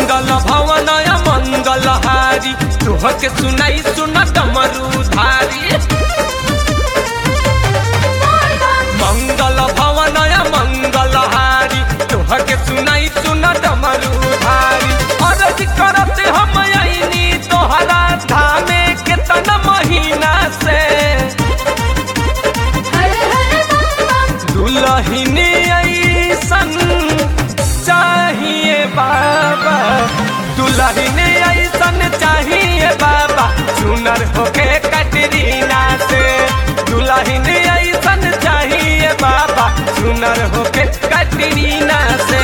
मंगल भवनय मंगल हारी तुह के सुनाई सुन डमरू धारी मंगल भवनय मंगल हारी तुह के सुनाई सुन डमरू धारी अरज करत हम आईनी तोहरा धामे केतना महीना से हर हर बम बम दुलहिनी ऐसन चाहिए बाबा दुलहिनी ऐसन चाहिए बाबा सुनर होके कटरीना से दुलहिनी ऐसन चाहिए बाबा सुनर होके कटरीना से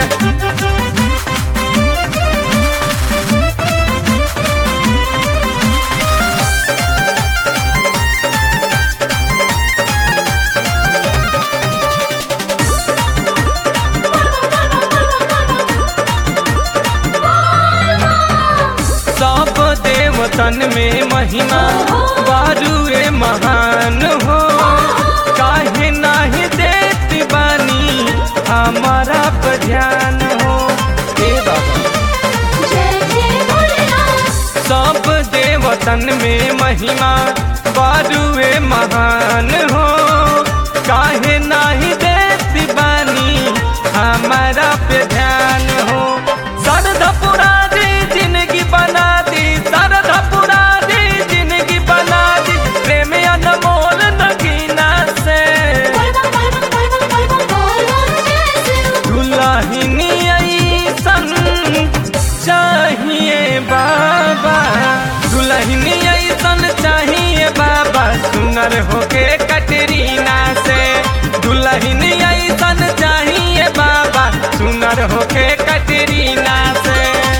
सब देवतन में महिमा बारुए महान हो काहे नाही देत बानी हमारा पर ध्यान हो हे बाबा जय जय भोलेनाथ सब देवतन में महिमा बारुए महान हो काहे नाही देत बानी हमारा पे ध्यान हो सरधा पुरा दी जिंदगी बना दी सरधा पुरा दी जिंदगी बना दी प्रेम अनमोल नगीना से बोल बम बोल बम बोल बम बोल बम बोल बम जय शिव दुल्हनी ऐसन चाहिए बाबा दुल्हनी ऐसन चाहिए बाबा सुनर होके कटरीना से दुल्हनी ऐसन चाहिए बाबा सुनर होके कटरीना से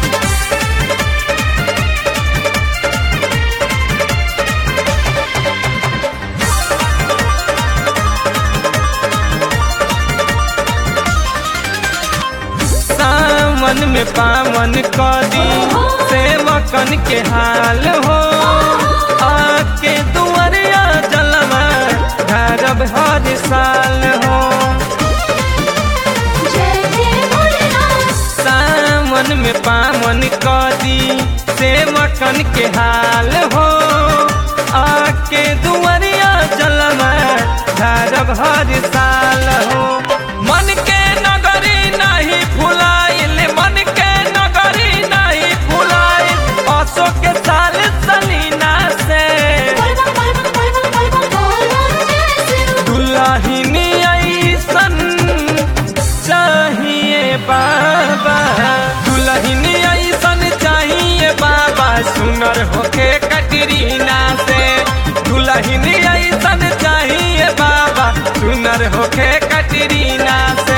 सावन में पावन कदी सेवकन के हाल हो आके दुआरिया जलवा धरब हर साल हो जय जय भोलेनाथ सावन में पावन कदी सेवकन के हाल हो आके दुआरिया जलवा धरब हर साल हो मन के नगरी नहीं फुलाइल मन के नगरी नहीं फुलाइल असो के साल सलीना से बोल बम बोल बम बोल बम बोल बम बोल बम जय शिव दुल्हनी ऐसन चाहिए बाबा दुल्हनी ऐसन चाहिए बाबा सुनर होके कटरीना से दुल्हनी ऐसन चाहिए बाबा सुनर होके कटरीना से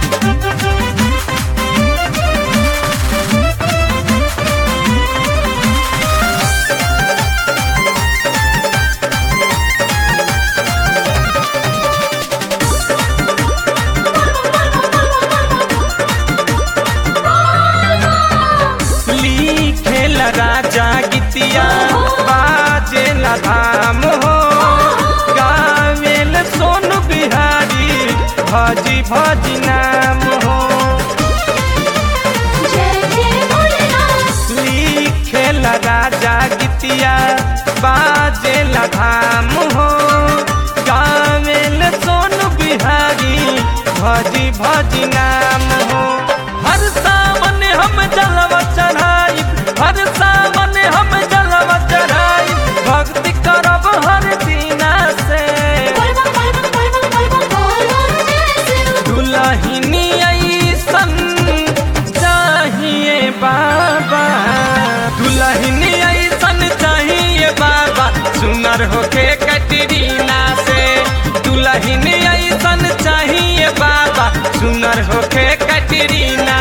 लिखेला राजा गीतिया बाजेला धाम हो गावेल सोनू बिहारी भजी भजी नाम हो जय जय भोलेनाथ लिखेला राजा गीतिया बाजेला धाम हो गावेल सोनू बिहारी भजी भजी नाम हो हर सावन हम जलवा चढ़ाई हर सावन हम जलवा चढ़ाई भक्ति करब हर दीना से बोल बम बोल बम बोल बम बोल बम बोल बम जय शिव दुल्हनी ऐसन चाहिए बाबा दुल्हनी ऐसन चाहिए बाबा सुनर होके कटरीना से दुल्हनी ऐसन चाहिए बाबा सुनर होके कटरीना